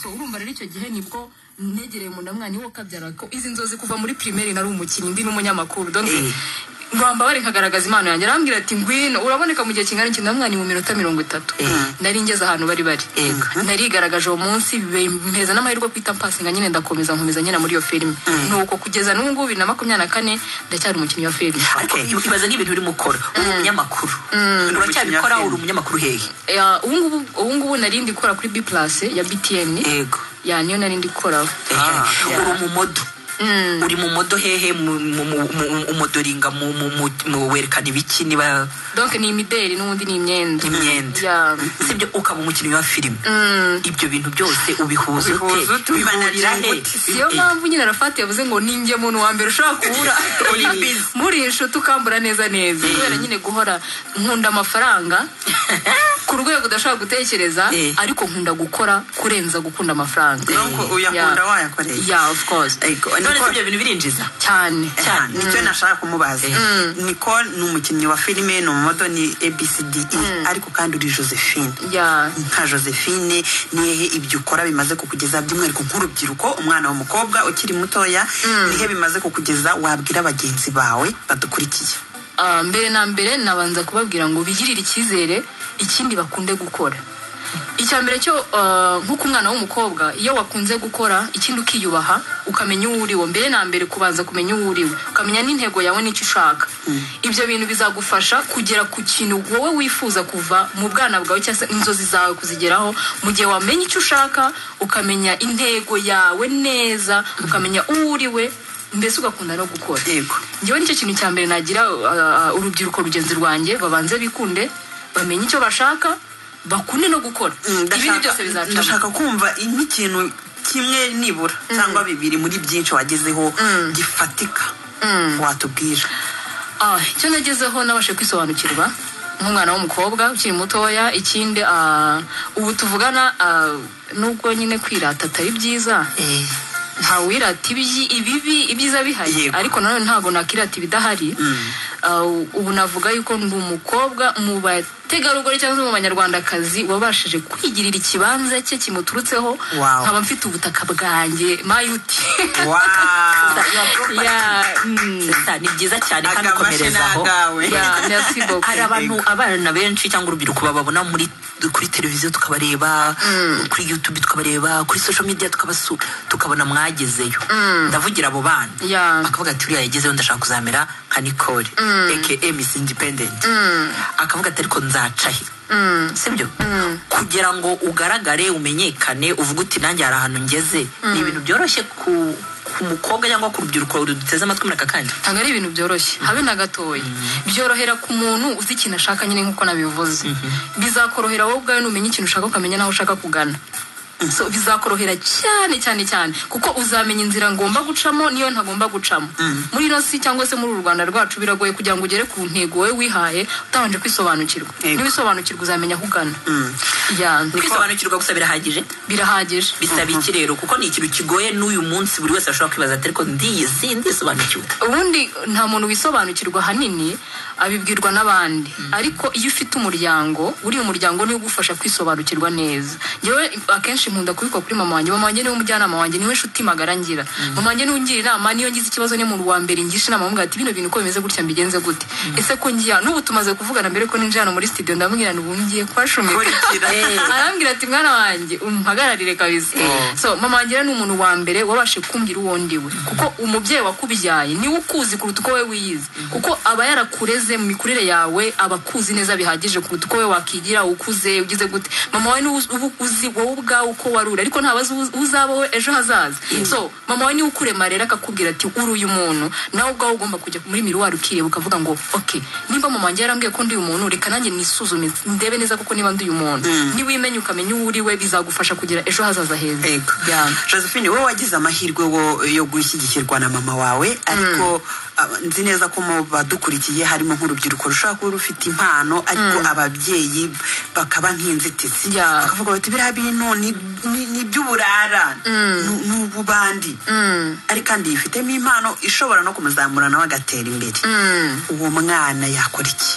so urumva rero icyo gihe nibwo negereye umuntu amwanyi wo kabyara ko izi nzozi kuva muri primaire nari umukinnyi ndi n'umunyamakuru donc ngamba bari kagaragaza impano yanjye arambwira ati ngwino uraboneka mu gihe kingana iki ndamwanya mu minota mirongo itatu nari ngeze ahantu bari bari narigaragaje uwo munsi mpeza n'amahirwe kwita mpasinga nyine ndakomeza nkomeza nyine muri iyo filime nuko kugeza n'ubu ngubu bibiri na makumyabiri na kane ndacyari umukinnyi wa filime ariko ibaza n'ibintu urimo ukora uri umunyamakuru uracyabikora uri umunyamakuru hehe Eh, ubu ngubu ubu ngubu nari ndi gukora kuri B+ ya BTN yego ya niyo nari ndi gukoraho Ah, Yeah. uri umumodo uri mu modo hehe mu- mu- mu- mu- umudoringa mu- mu- mu- mu- werekana ibiki niba donc ni imideli n'ubundi ni imyenda imyenda Yeah. sibyo ukaba umukinnyi wa filime ibyo bintu byose ubihuza Ubihuza ute ute, bibananira ubihurira he gute? siyo mpamvu nyine arafati yavuze ngo ninjye muntu wa mbere ushobora kubura muri iyi nshuti ukambura neza neza kubera nyine guhora nkunda amafaranga ku rwego udashobora gutekereza Eh. ariko nkunda gukora kurenza gukunda amafaranga Donc, uyakunda Yeah. wayakoreye. Yeah, of course. Ego, none se Nicole- ibyo bintu birinjiza cyane cyane nicyo nashaka kumubaza nicole ni umukinnyi wa filime ni umumodo ni abcde ariko kandi uri josephine Yeah. nka josephine nihehe ibyo ukora bimaze kukugeza by'umwihariko nk'urubyiruko umwana w'umukobwa ukiri mutoya nihe bimaze kukugeza wabwira bagenzi bawe badukurikiye Ah, mbere na mbere nabanza kubabwira ngo bigirire icyizere ikindi bakunde gukora icya mbere cyo ah, nko ku mwana w'umukobwa iyo wakunze gukora ikindi ukiyubaha ukamenya uwo uriwe mbere na mbere kubanza kumenya uwo uriwe ukamenya n'intego yawe n'icyo ushaka ibyo bintu bizagufasha kugera ku kintu wowe wifuza kuva mu bwana bwawe cyangwa se inzozi zawe kuzigeraho mu gihe wamenye icyo ushaka ukamenya intego yawe neza ukamenya uwo uriwe mbese ugakunda no gukora yego njyewe nicyo kintu cya mbere nagira uh, uh, urubyiruko rugenzi rwanjye babanze bikunde bamenye icyo bashaka bakunde no gukora ibindi byose bizacamo ndashaka kumva nk'ikintu kimwe nibura cyangwa bibiri muri byinshi wagezeho gifatika watubwira Ah, icyo nagezeho nabashe kwisobanukirwa nk'umwana w'umukobwa ukiri mutoya ikindi ah, ubu tuvugana ah, nubwo nyine kwirata atari byiza ntawirata ibyi- ibibi ibyiza bihari Yego. ariko nanone ntabwo nakirata ibidahari Ah, u- ubu navuga yuko ndi umukobwa mu bategarugori cyangwa se mu banyarwandakazi wabashije kwigirira ikibanza cye kimuturutseho Wow. nkaba mfite ubutaka bwanjye mayuti Yeah, mm, Sasa, ni byiza cyane kandi agamashyi ni ukomerezaho agawe yeah, merci beaucoup. hari abantu abana benshi cyangwa urubyiruko bababona muri kuri televiziyo tukabareba kuri youtube tukabareba kuri social media tukabasura tukabona mwagezeyo ndavugira abo bana Yeah. bakavuga ati uriya yagezeyo ndashaka kuzamera nka nicole aka miss independent akavuga ati ariko nzacahe sibyo kugira ngo ugaragare umenyekane uvuge uti nanjye hari ahantu ngeze ni ibintu byoroshye ku ku mukobwa cyangwa ku rubyiruko ruduteze amatwi muri aka kanya ntabwo ari ibintu byoroshye habe na gatoya byorohera ku muntu uzi ikintu ashaka nyine nk'uko nabivuze bizakorohera wowe ubwawe numenya ikintu ushaka ukamenya n'aho ushaka kugana So, bizakorohera cyane cyane cyane kuko uzamenya inzira ngomba gucamo n'iyo ntagomba gucamo muri ino si cyangwa se muri uru rwanda rwacu biragoye kugira ngo ugere ku ntego wowe wihaye utabanje kwisobanukirwa Yego. niwisobanukirwa uzamenya aho ugana Yeah, kwisobanukirwa gusa birahagije birahagije bisaba iki rero kuko ni ikintu kigoye n'uyu munsi buri wese ashobora kwibaza ati ariko ndiyizi ndisobanukiwe ubundi nta muntu wisobanukirwa ahanini abibwirwa n'abandi ariko iyo ufite umuryango uriya muryango niwe ugufasha kwisobanukirwa neza yewe akenshi nkunda kubikwa kuri mama wanjye mama wanjye niwe umujyanama wanjye niwe nshuti magara ngira mama wanjye niwe ungira inama niyo ngize ikibazo niyo muntu wa mbere ngisha inama amubwira ati bino bintu uko bimeze gutya mbigenze gute ese ko ngiye n'ubu tumaze kuvugana mbere ko ninjira hano muri studio ndamubwira ngo ubu ngiye kuhashumika kurikira arambwira ati mwana wanjye umuhagararire kabisa so mama wanjye rero ni umuntu wa mbere wabashe kumbwira uwo ndiwe kuko umubyeyi wakubyaye niwe ukuzi kuruta uko wowe wiyizi kuko aba yarakureze mu mikurire yawe aba akuzi neza bihagije kuruta uko wowe wakigira ukuze ugize gute mama wawe niwe uzi- uba uzi wowe ubwawe uko waruri ariko ntabazi uzi uzaba we ejo hazaza so mama wawe niwe ukurema rero akakubwira ati uri uyu muntu nawe ubwawe ugomba kujya muri miruwari ukireba ukavuga ngo ok nimba mama wanjye yarambwiye ko ndi uyu muntu reka nanjye nisuzume ndebe neza kuko niba ndi uyu muntu niba uyimenya ukamenya uwo uri we bizagufasha kugira ejo hazaza heza Ego. Yeah. josephine wowe wagize amahirwe wo- yo gushyigikirwa na mama wawe ariko aba- nzi neza ko mu badukurikiye harimo nk'urubyiruko rushobora kuba rufite impano ariko ababyeyi bakaba nk'inzitizi Yeah. bakavuga bati biriya bintu ni- ni ni iby'uburara ni- ni ububandi ariko kandi yifitemo impano ishobora no kumuzamura nawe agatera imbere uwo mwana yakora iki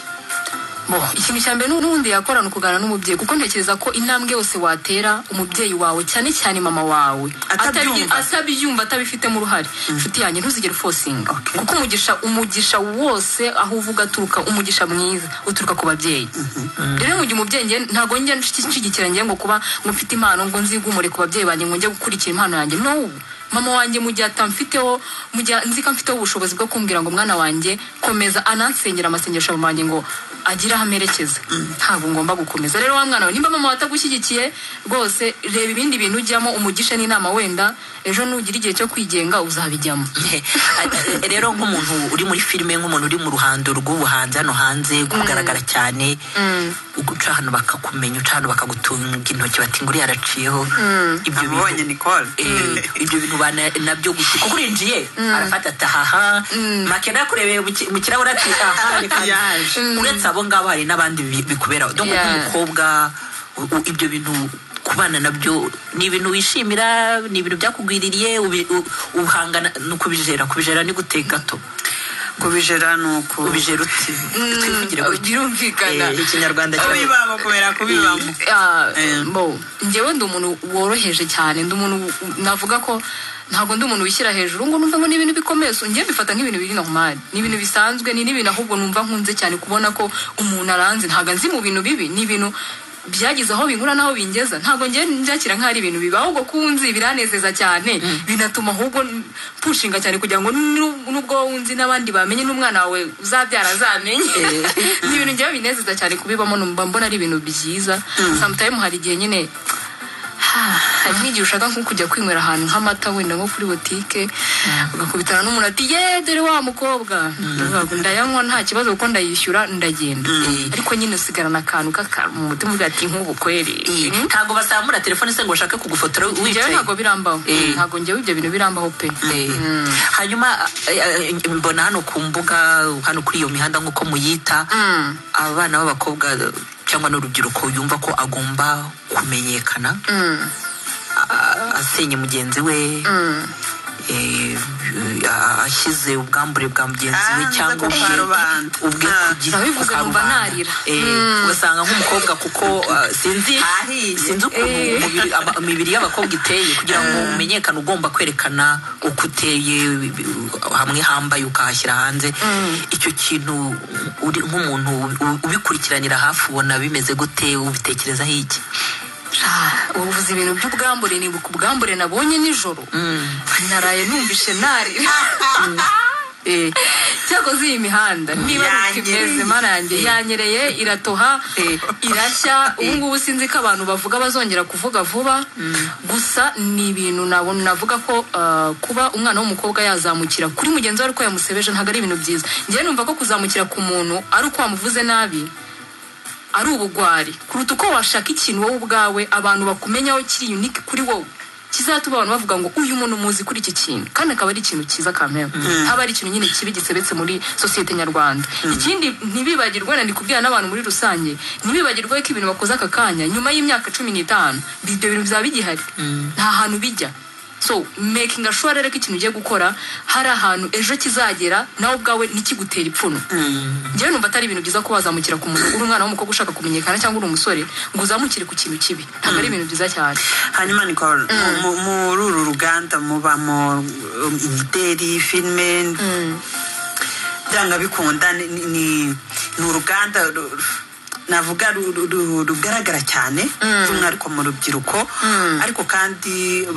Bo, ikintu cya mbere n'ubundi yakorana ukuganira n'umubyeyi kuko ntekereza ko intambwe yose watera umubyeyi wawe cyane cyane mama wawe Atabyumva. atari- atabyumva atabifitemo uruhare inshuti yanjye ntuzigere ufosinga Okay. kuko umugisha umugisha wose aho uvuga aturuka umugisha mwiza uturuka ku babyeyi rero mu gihe umubyeyi njye ntabwo njya nshyigikira njye ngo kuba ngo mfite impano ngo nzigumure ku babyeyi banjye ngo njye gukurikira impano yanjye no mama wanjye mu gihe atamfiteho mu gihe nzi ko amfiteho ubushobozi bwo kumbwira ngo mwana wanjye komeza anansengera amasengesho mama wanjye ngo agire aho amerekeza ntabwo ngomba gukomeza rero wa mwana we nimba mama watagushyigikiye rwose reba ibindi bintu ujyamo umugisha n'inama wenda ejo nugira igihe cyo kwigenga uzabijyamo rero nk'umuntu uri muri filime nk'umuntu uri mu ruhando rw'ubuhanzi hano hanze kugaragara cyane uca hano bakakumenya uca hano bakagutunga intoki bati ngo uriya araciyeho ibyo abonye nicole Eh, ibyo bintu bana- nabyo gusa kuko urinjiye arafata ati ahaha makena yakurebeye mu ki- mu kirahure ati aha reka nze." Yaje. uretse abo ngabo hari n'abandi bi- bikuberaho donc Yeah. nk'umukobwa u- u- ibyo bintu kubana nabyo ni ibintu wishimira ni ibintu byakugwiririye ubi- u- uhangana ni ukubijera kubijera ni gute gato kubijera ni uku ubijera uti twivugire gutya birumvikana Eh, ikinyarwanda cyawe kubibamo kubera kubibamo Ah, Eh. bo njyewe ndi umuntu woroheje cyane ndi umuntu w- navuga ko ntabwo ndi umuntu wishyira hejuru ngo numva ngo ni ibintu bikomeye so njyewe bifata nk'ibintu biri normal ni ibintu bisanzwe ni n'ibintu ahubwo numva nkunze cyane kubona ko umuntu aranze ntabwo nzi mu bintu bibi ni ibintu byagize aho binkura n'aho bingeza ntabwo njyewe nbyakira nk'aho ari ibintu bibi ahubwo kunzi biranezeza cyane binatuma ahubwo n- pushinga cyane kugira ngo nu- nubwo wunzi n'abandi bamenye n'umwana wawe uzabyara azamenye ni ibintu njyewe binezeza cyane kubibamo numva mbona ari ibintu byiza sometimes hari igihe nyine ha, hari nk'igihe ushaka nko kujya kwinywera ahantu nk'amata wenda nko kuri botike ugakubitana n'umuntu ati ye dore wa mukobwa Uvuga ngo, ndayanywa nta kibazo kuko ndayishyura ndagenda Mm. ariko nyine usigarana akantu k'akantu mu mutima uvuga ati nk'ubu kweri Eh, Mm. ntabwo bazamura telefone se ngo bashake kugufotora njyewe wicaye ntabwo birambaho Eh. ntabwo njyewe ibyo bintu birambaho pe Eh, hanyuma eh, eh, mbona hano ku mbuga hano kuri iyo mihanda nk'uko muyita Mm. abana b'abakobwa eh, cyangwa n'urubyiruko yumva ko agomba kumenyekana Mm. a- asenye mugenzi we eh, a- ashyize ubwambure bwa mugenzi we Ah, nza cyangwa ubwe kuparubanda. ubwe Ah, ku giti nabivuze numva akarubanda. narira. Eh, ugasanga nk'umukobwa kuko ah, sinzi Hahiye. sinzi ukuntu Eh. umubiri- ama- imibiri y'abakobwa iteye kugira ngo umenyekane ugomba kwerekana uko uteye hamwe hambaye ukahashyira hanze icyo kintu uri nk'umuntu u- ubikurikiranira hafi ubona bimeze gute ubitekerezaho iki Ah, ubuvuze ibintu by'ubwambure nibuka ubwambure nabonye nijoro naraye numvishe narira Eh, cyakoze iyi mihanda niba ari uko imeze Yanyereye. marange yanyereye iratoha Eh. irashya ubungubu sinzi ko abantu bavuga bazongera kuvuga vuba gusa ni ibintu nabona navuga ko ah, kuba umwana w'umukobwa yazamukira kuri mugenzi we ari uko yamusebeje ntabwo ari ibintu byiza ngewe numva ko kuzamukira ku muntu ari uko wamuvuze nabi ari ubugwari kuruta uko washaka ikintu wowe ubwawe abantu bakumenyaho kiri unique kuri wowe kizatuma abantu bavuga ngo uyu muntu muzi kuri iki kintu kandi akaba ari ikintu cyiza kamera aba ari ikintu nyine kibi gisebetse muri sosiyete nyarwanda ikindi ntibibagirwe wenda ndi kubwira n'abantu muri rusange ntibibagirwe ko ibintu bakoze aka kanya nyuma y'imyaka cumi n'itanu ibyo bintu bizaba bigihari nta hantu bijya so making sure rero ko ikintu ugiye gukora hari ahantu ejo kizagera nawe ubwawe ntikigutera ipfuno njyewe numva atari ibintu byiza kuba wazamukira ku muntu uri umwana w'umukobwa ushaka kumenyekana cyangwa uri umusore ngo uzamukire ku kintu kibi ntabwo ari ibintu byiza cyane hanyuma nicole mu- mu- muri uru ruganda mubamo um, imideri filime byanga bikunda ni- ni ni- ni uruganda ru- ru- navuga ru- ru- ru- rugaragara cyane by'umwihariko mu rubyiruko ariko kandi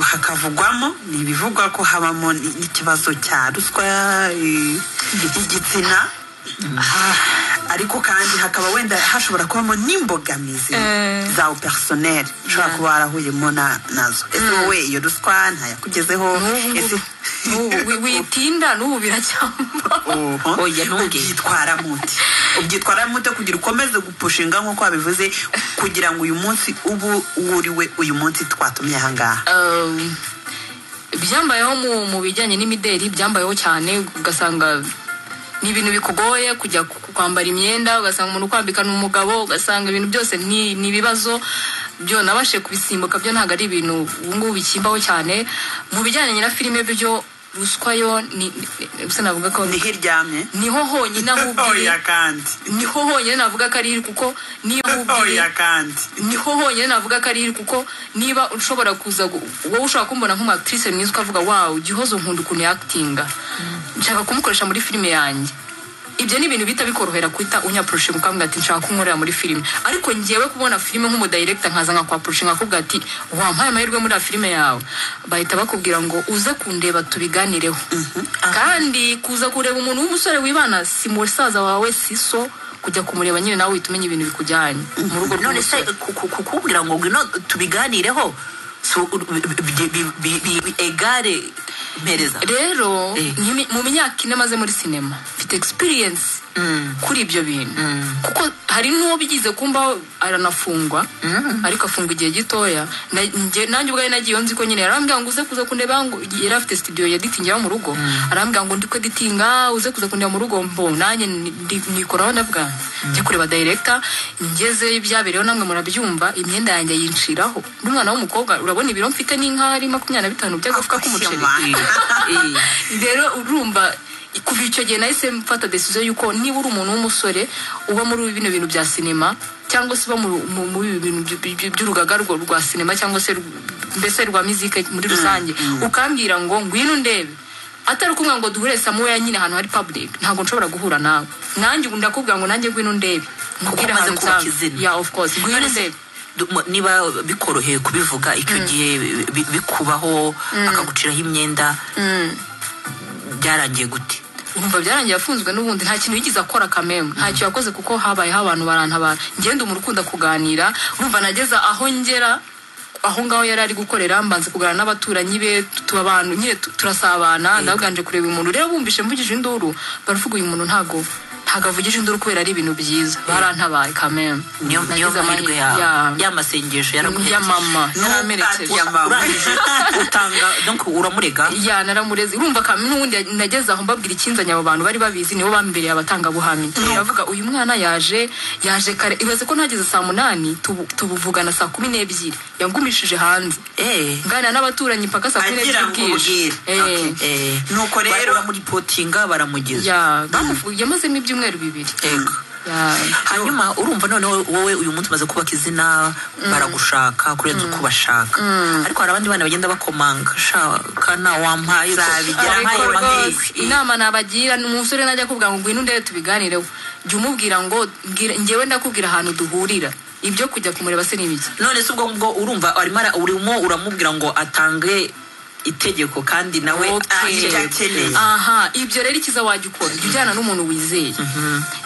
hakavugwamo ni ibivugwa ko habamo ni- n'ikibazo cya ruswa i- igitsina ariko kandi hakaba wenda hashobora kubamo n'imbogamizi Eh. zawe personel ushobora kuba warahuyemo na- nazo ese wowe iyo ruswa ntayakugezeho N'ubu ese n'ubu wi- witinda n'ubu biracyamba Oho. Oya, ntumbwe. ubyitwara mute ubyitwara mute kugira ukomeze gupushinga nk'uko wabivuze kugira ngo uyu munsi ubu wuriwe uyu munsi twatumye ahangaha Um, ibyambayeho mu, mu bijyanye n'imideri byambayeho cyane ugasanga ni ibintu bikugoye kujya ku- kwambara imyenda ugasanga umuntu ukwambikana umugabo ugasanga ibintu byose ni ni ibibazo byo nabashe kubisimbuka byo ntabwo ari ibintu ubungubu bikimbaho cyane mu bijyanye na filime byo ruswa yo ni ni- gusa navuga ko niho iryamye niho honyine aho ubwira oya kandi niho honyine navuga ko ari iri kuko niyo aho ubwira oya kandi niho honyine navuga ko ari iri kuko niba ushobora kuza gu- wowe ushobora kumbona nk'umwakitrise mwiza ukavuga wawu gihozo nkunda ukuntu yakitinga nshaka kumukoresha muri filime yanjye ibyo ni ibintu bihita bikorohera guhita unyaporoshe ukambwira ati nshaka kunkorera muri filime ariko ngewe kubona filime nk'umudayiregita nkaza nkakwaporoshe nkakubwira ati wampaye amahirwe muri iriya filime yawe bahita bakubwira ngo uze kundeba tubiganireho kandi kuza kureba umuntu w'umusore wibana si musaza wawe si so kujya kumureba nyine nawe uhita umenya ibintu bikujyanye mu rugo none se rw'umusore ku- ku- kukubwira ngo ngwino tubiganireho si u- bi- bi- bi- bi- bi- egare mpereza rero Eh. nyimi- mu myaka ine maze muri sinema mfite experience kuri ibyo bintu kuko hari n'uwo bigize kumba aranafungwa ariko afungwa igihe gitoya Na- njye- nanjye ubwayo nagiye nzi ko nyine arambwira ngo uze kuza kundeba ngo yari afite studio ya editing yo mu rugo arambwira ngo ndiko editinga uze kuza kundeba mu rugo mbo nanjye ni- ndi- nikoraho ndabwanze njya kureba director ngezeyo ibyabereyeho namwe murabyumva imyenda yanjye yinshiraho n'umwana w'umukobwa urabona ibiro mfite n'inkari makumyabiri na bitanu by'agafuka k'umuceri Eh, rero urumva kuva icyo gihe nahise mfata decision yuko niba uri umuntu w'umusore uba muri bino bintu bya sinema cyangwa se uba mu- mu- muri ibi bintu by- by- by- by'urugaga rwo- rwa sinema cyangwa se rw- mbese rwa mizike muri rusange ukambwira ngo ngwino ndebe atari kumwe ngo duhure samuya nyine ahantu hari public ntabwo nshobora guhura nawe nanjye ubu ndakubwira ngo nanjye ngwino ndebe umaze ahantu kubaka nsanzwe. izina. yeah of course ngwino none se ndebe du- mu- niba bikoroheye kubivuga icyo gihe bi- bikubaho akaguciraho imyenda byarangiye gute umva byarangiye afunzwe n'ubundi nta kintu yigeze akora kamemwe ntacyo yakoze kuko habayeho abantu barantabara ngenda umuntu ukunda kuganira urumva nageza aho ngera aho ngaho yari ari gukorera mbanze kuganira n'abaturanyi be tuba abantu nyine tu- turasabana ndabwanje kureba umuntu rero bumvishe mvugije induru baravuga uyu muntu ntago ntago avugije induru kubera ari ibintu byiza barantabaye kamemwe niyo niyo Nagize mahirwe amahirwe- yawe ya- ya masengesho ya yaraguherekeje mama Ntukate yaramerekeje ya mama. urangije utanga donc uramurega ya naramureze urumva ka n'ubundi nageze aho mbabwira ikinzanye abo bantu bari babizi nibo bambereye abatangabuhamya baravuga uyu mwana yaje yaje kare ibaze ko ntageze saa munani tubu- tubuvugana saa kumi n'ebyiri yangumishije hanze eh nganira n'abaturanyi mpaka saa kumi Agira n'ebyiri ngo bwije ubwire. Eh, eh Nuko rero- baramulipotinga baramugeza ya bamufu- yamazemo ibyumweru bibiri Ego. Ya. hanyuma urumva none wowe uyu munsi umaze kubaka izina baragushaka kurenza uko ubashaka ariko hari abandi bana bagenda bakomanga shaka nta wampaye Zabigera wampaye Ariko amahirwe. rwose, inama nabagira ni umusore najya kuvuga ngo ngwino ndebe tubiganireho jya umubwira ngo "Mbwira- njyewe ndakubwira ahantu duhurira ibyo kujya kumureba se ni ibiki none se ubwo ngubwo urumva arimo ara- urimo uramubwira ngo atange itegeko kandi nawe Okay. icyo akeneye aha ibyo rero ikiza wajya ukora jya ujyana n'umuntu wizeye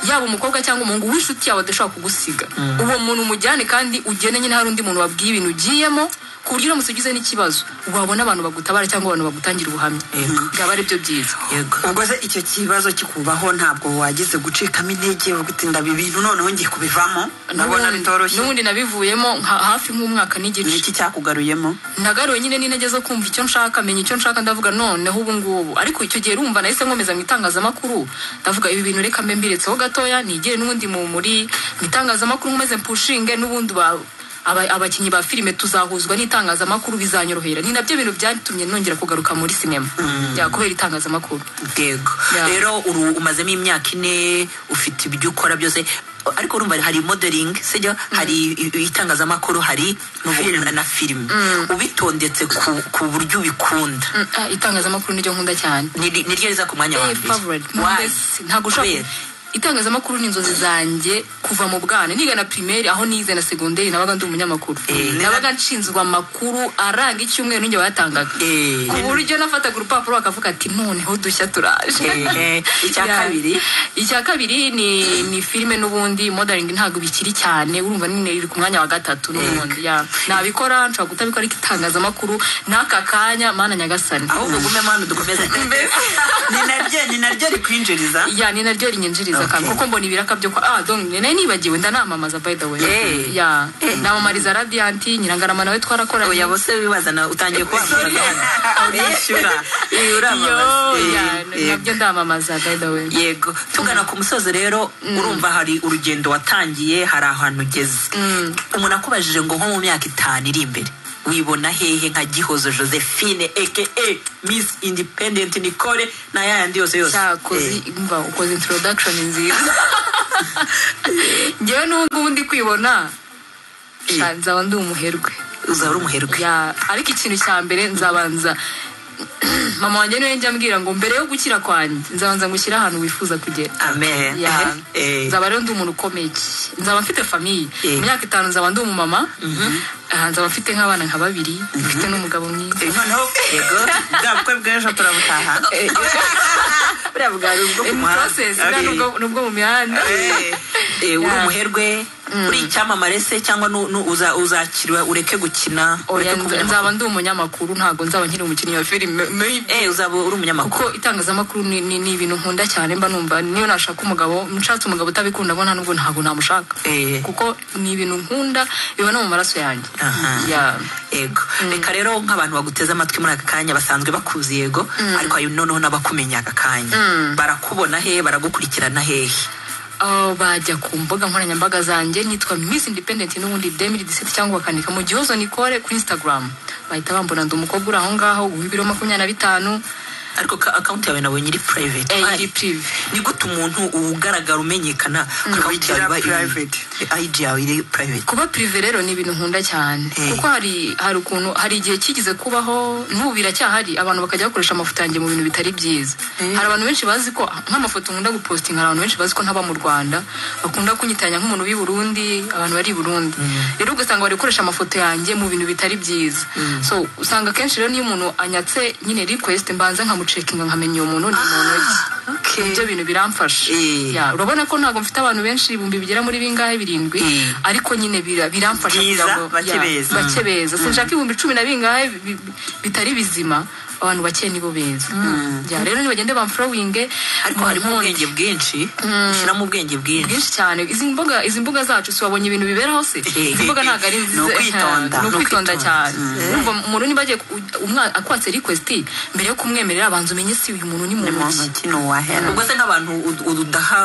yaba umukobwa cyangwa umuhungu w'inshuti yawe adashobora kugusiga uwo muntu umujyane kandi ugene nyine hari undi muntu wabwiye ibintu ugiyemo ku buryo uramutse ugize n'ikibazo wabona abantu bagutabara cyangwa abantu bagutangira ubuhamya Yego. byaba ari byo byiza yego ubwo se icyo kibazo kikubaho ntabwo wagize gucikamo intege uvuga uti ndaba ibintu noneho ngiye kubivamo ndabona N'ubundi- bitoroshye n'ubundi nabivuyemo nka- hafi nk'umwaka ni n'igice iki cyakugaruyemo nagaruwe nyine n'intege zo kumva icyo nshaka menya icyo nshaka ndavuga noneho ubu ngubu ariko icyo gihe rumva nahise nkomeza mu itangazamakuru ndavuga ibi bintu reka mbe mbiretseho gatoya nigere n'ubundi mu muri mu itangazamakuru nkomeze mpushinge n'ubundi ba aba- abakinnyi ba filime tuzahuzwa n'itangazamakuru bizanyorohera ni nabyo bintu byatumye nongera kugaruka muri sinema Ya, kubera itangazamakuru yego Yeah. rero uru umazemo imyaka ine ufite ibyo ukora byose ariko urumva hari modeling sijya hari i- i- itangazamakuru hari n'ubu- na filime ubitondetse ku, ku buryo ubikunda Mm, ah, itangazamakuru niryo nkunda cyane Niri- niryo riza ku mwanya wa Eh, mbere favorite. Why? Mbese ntabwo ushobora Kubera? itangazamakuru ni inzozi zanjye kuva mu bwana niga na primaire aho nize na segonderi nabaga ndi umunyamakuru nabaga nshinzwe amakuru aranga icyumweru n'injye bayatangaga Eh. ku buryo nafataga urupapuro bakavuga ati noneho dushya turaje Eh, eh. Icya Ya. kabiri? icya kabiri ni ni filime n'ubundi modeling ntabwo bikiri cyane urumva nyine iri ku mwanya wa gatatu n'ubundi ya nabikora nshobora kutabikora ariko itangazamakuru n'aka kanya mana nyagasani ahubwo gume mwana dukomeze ni naryo ni naryo rikwinjiriza ya ni naryo rinyinjiriza kandi kuko mbona ibiraka byo kwa ah donc nari nibagiwe ndanamamaza by the way Eh. ya namamariza radiant nyirangarama nawe twarakoranye oya bose bibazana utangiye kubamuza urishyura Yo, ya, uramamaza nabyo ndamamaza by the way yego tugana ku musozi rero urumva hari urugendo watangiye hari ahantu ugeze umuntu akubajije ngo nko mu myaka itanu iri imbere wibona hehe nka gihozo josephine eke miss independent nicole na yayandi yose yose cyakoze imva ukoze introduction nziza ngewe n'ubungubu ndi kwibona Eh. sha, nzaba ndi umuherwe uzaba uri umuherwe Ya, ariko ikintu cya mbere nzabanza mama wanjye niwe njya ambwira ngo mbere yo gukira kwanjye nzabanza ngushyire ahantu wifuza kugera amen Ya. Eh, nzaba rero ndi umuntu ukomeye nzaba mfite famiye Eh. mu myaka itanu nzaba ndi umumama Ah, nzaba mfite nk'abana nka babiri mfite n'umugabo mwiza eh, noneho yego bwa bukwe bw'ejo turabutaha buriya bwari ubwo ku In muhanda process, buriya Eh, nubwo- nubwo mu mihanda Eh, eh, uri Ya. umuherwe uri icyamamare se cyangwa nu- nu- uza- uzakirwa ureke gukina ureke Oya, kuba nza- umunyamakuru? nzaba ndi umunyamakuru ntabwo nzaba nkiri umukinnyi wa filime maybe. Eh, uzaba uri umunyamakuru kuko itangazamakuru ni ni- ni ibintu nkunda cyane mba numva niyo nashaka umugabo nshatse umugabo utabikunda ngo nta nubwo ntabwo namushaka Eh. kuko ni ibintu nkunda biba no mu maraso yanjye Aha. Ya. yego reka rero nk'abantu baguteze amatwi muri aka kanya basanzwe bakuzi yego ariko ayo noneho n'abakumenya aka kanya barakubona he baragukurikirana hehe Ah, bajya ku mbuga nkoranyambaga zanjye nitwa Miss Independent n'ubundi 2017 cyangwa bakandika mu gihozo Nicole ku Instagram bahita bambona ndi umukobwa uri aho ngaho w'ibiro makumyabiri na bitanu ariko ka- akawunti yawe nabonye iri private eh, Ari. iri prive ni gute umuntu ugaragara umenyekana kuri akawunti yawe Igira iba iri- private. ID yawe iri private kuba prive rero ni ibintu nkunda cyane Eh. kuko hari hari ukuntu hari igihe kigeze kubaho n'ubu biracyahari abantu bakajya bakoresha amafoto yanjye mu bintu bitari byiza hari abantu benshi bazi ko nk'amafoto nkunda gupositinga hari abantu benshi bazi ko ntaba mu rwanda bakunda kunyitanya nk'umuntu w'i burundi abantu bari i burundi rero ugasanga bari gukoresha amafoto yanjye mu bintu bitari byiza so usanga akenshi rero n'iyo umuntu anyatse nyine request mbanza nkamucekinga nkamenya uwo muntu ni muntu ki okay. ibyo bintu biramfasha Eh. Ya, urabona ko ntabwo mfite abantu benshi ibihumbi bigera muri bingahe birindwi Eh. ariko nyine bira- biramfasha Byiza, kugira ngo- bake ya, beza. bake beza sinshaka ibihumbi cumi na bingahe bi- bi- bitari bizima abantu bake nibo beza Ya, rero nibagende bamforowinge ariko mu harimo nkundi. ubwenge bwinshi ushyiramo ubwenge bwinshi bwinshi cyane izi mbuga izi mbuga zacu si wabonye ibintu biberaho se Eh, izi mbuga ntabwo ari nziza ni ukwitonda, ni ni ukwitonda ukwitonda. cyane urumva umuntu niba agiye ku- umwa- akwatse request mbere yo kumwemerera abanza umenye si uyu muntu ni muntu mu ki. ntoki ni uwahera ubwo se nk'abantu ud- udaha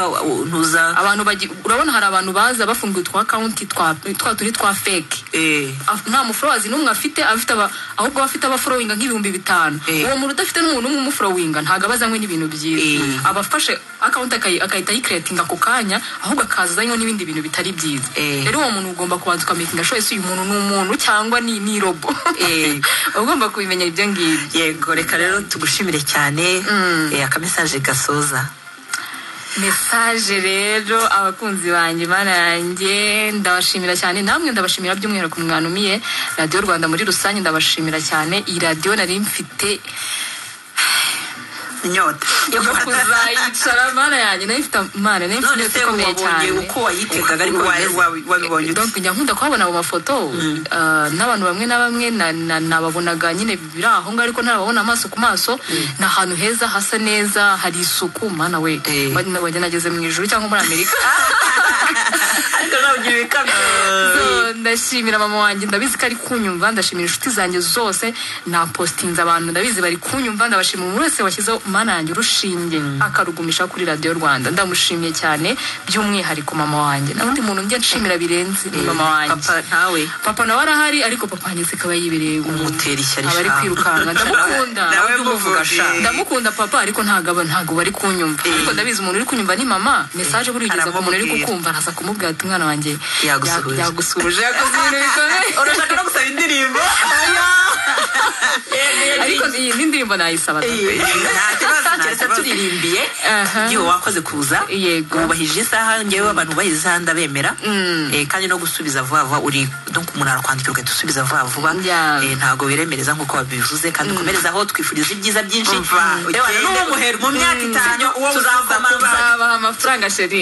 ntuza abantu bagi- urabona hari abantu baza bafunguye utwa akawunti twa twa turi twa fake eh, Af- nta muforowazi n'umwe afite afite aba- ahubwo afite abaforowinga nk'ibihumbi bitanu Eh. uwo muntu udafite n'umuntu umwe umuforowinga ntabwo aba azanywe n'ibintu byiza Eh. aba afashe akawunti akayi- agahita ayikeretinga ako kanya ahubwo akaza azanywe n'ibindi bintu bitari byiza Eh. rero uwo muntu ugomba kubanza ukamenyinga shoye si uyu muntu ni umuntu cyangwa ni ni robo Eh. uba ugomba kubimenya ibyo ngibyo yego reka rero tugushimire cyane eh, akamesaje gasoza mesaje rero abakunzi banjye mana yanjye ndabashimira cyane namwe ndabashimira by'umwihariko mwanumiye radiyo rwanda muri rusange ndabashimira cyane iyi radiyo nari mfite inyota yo kuzayicara mana yanjye nari mfite mana nari mfite inyota none se ikomeye wabonye cyane uko wayitegaga ariko Wa- bimeze? wa- wabibonye ute donc njya nkunda kuhabona mu mafoto ah, n'abantu bamwe na bamwe na- na- nababonaga nyine biri aho ngaho ariko ntarababona amaso ku maso ni ahantu heza hasa neza hari isuku mana we Eh. wajya nageze mu ijuru cyangwa muri amerika ariko nawe ugira ibikamyo So, ndashimira mama wanjye ndabizi ko ari kunyumva ndashimira inshuti zanjye zose napositinze abantu ndabizi bari kunyumva ndabashimira umuntu wese washyizeho mana yanjye urushinge akarugumisha kuri radiyo rwanda ndamushimiye cyane by'umwihariko mama wanjye na undi muntu njya nshimira birenze ni mama wanjye papa ntawe papa nawe arahari ariko papa wanjye akaba yibereye umutera ishyari aba ari sha. kwirukanka ndamukunda Nawe ujya umuvuga muvuge. sha ndamukunda papa ariko ntago aba- ntago bari kunyumva ariko ndabizi umuntu uri kunyumva ni mama mesaje buri ugeza ku muntu uri aramubwira. kukumva araza kumubwira ati umwana wanjye Yagusuhuje." ya- yagusuhuje yakoze ibintu bikomeye urashaka no gusaba indirimbo ariko iyi ni indirimbo nayisaba nta kibazo nta keretse kibazo turirimbiye Aha. igihe wakoze kuza Yego. wubahije isaha ngewe abantu bubahije isaha ndabemera Eh, kandi no gusubiza vuba vuba uri donc umuntu arakwandikira ugahita usubiza vuba vuba Yeah. Eh, ntago biremereza nk'uko babivuze kandi ukomerezaho twifuriza ibyiza byinshi Umva, Yewe, ugende. n'uwo muhera mu myaka Mm. itanu uwo Tuzaza muzakomanga. kuba. babaha amafaranga sheri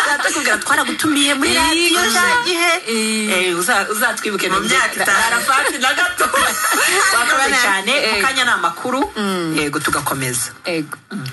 Turakubwira twaragutumiye muri radiyo Yego. nta gihe Eh. Eh, uza- uzatwibuke Mu myaka itanu. arafati na gato wakoze cyane Eh. mu kanya ni amakuru yego tugakomeza ego